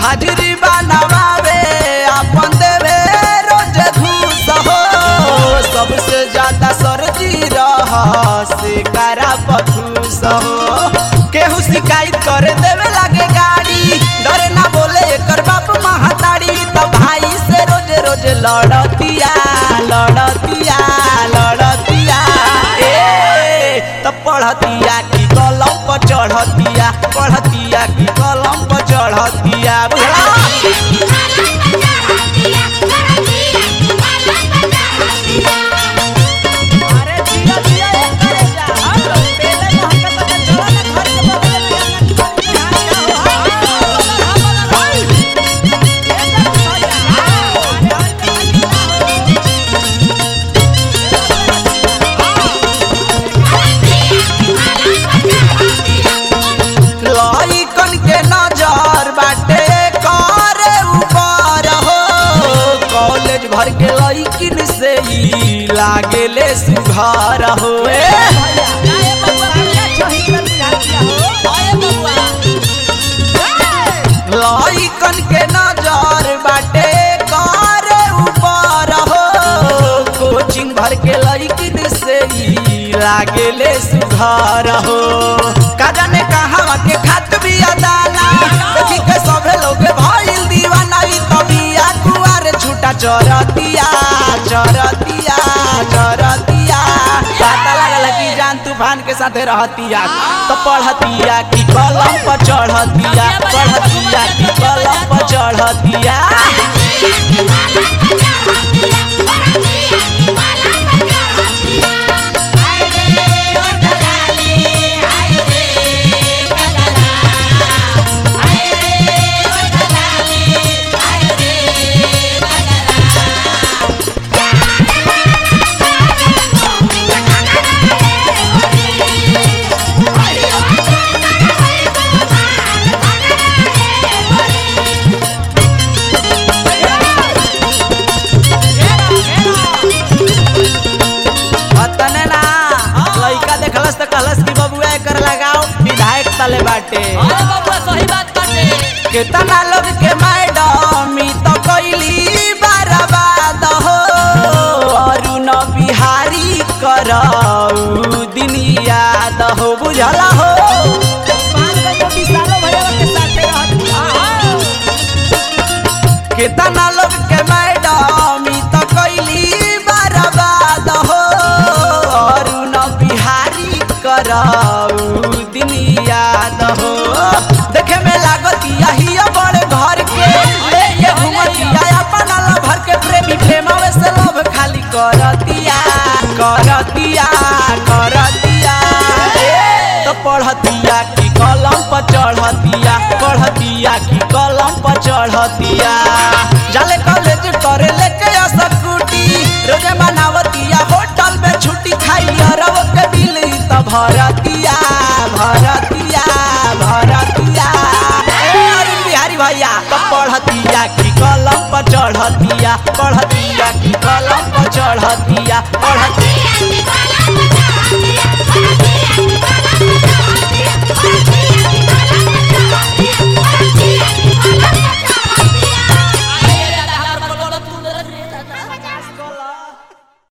हाजिरी बनवावे अपन देवे रोज घूस हो सबसे ज्यादा सरजी रह से करा पखूस हो केहू शिकायत करे देवे लागे गाड़ी डरे ना बोले एकर बाप महाताड़ी तो भाई से रोज रोज लड़तिया लड़तिया लड़तिया ए तो पढ़तिया की कलम पर चढ़तिया पढ़तिया की कलम पर चढ़तिया बुझला अरे जिया जिया एक करे जा हम लोग पहले तो हमके पता चला ना घर के बगल में अंगन खाली ना हो हां बोला भाई ये जा भैया लइकन के नजर बाटे करे ऊपर हो कॉलेज भर के लइकिन से ही लागेले सुघर हो ए आए बबुआ क्या चही कर बुझा दिया हो आए बबुआ लइकन के नजर बाटे करे ऊपर हो कोचिंग भर के लइकिन से ही लागेले सुघर हो का जाने कहाँ के खात भी अदाना देखी के सभे लोग भइल दीवाना ई कबिया कुआर छूटा चरतिया चरतिया चरतिया पता लागल कि जान तूफान के साथे रहतिया तो पढ़तिया की कलम पर चढ़तिया पढ़तिया की कलम पर चढ़तिया अतने ना लइका देखलस त कहलस कि बबुआ एकर लगाओ विधायक तले बाटे अरे बबुआ सही बात बाटे केतना लोग के मैडम ई तो कैली बर्बाद हो अरुण बिहारी करऊ दिन याद हो बुझला हो पांच गो विशालो भैया के साथे रहत हां केतना लोग के मैडम ई तो कैली बर्बाद हो अरुण बिहारी करऊ दिन याद हो देखे में लागतिया ही बड़े घर के लेके घूमतिया अपन भर के प्रेमी प्रेमवे से लव खाली करतिया करतिया करतिया तो पढ़तिया की कलम पर चढ़तिया पढ़तिया की कलम पर चढ़तिया जाले कॉलेज करे लेके स्कूटी रोजे मनावतिया होटल में छुट्टी खाई अरब के बिल त भरतिया भरतिया भरतिया ए अरुण बिहारी भैया तो पढ़तिया की कलम पर चढ़तिया पढ़तिया की कलम पर चढ़तिया पढ़तिया Thank you.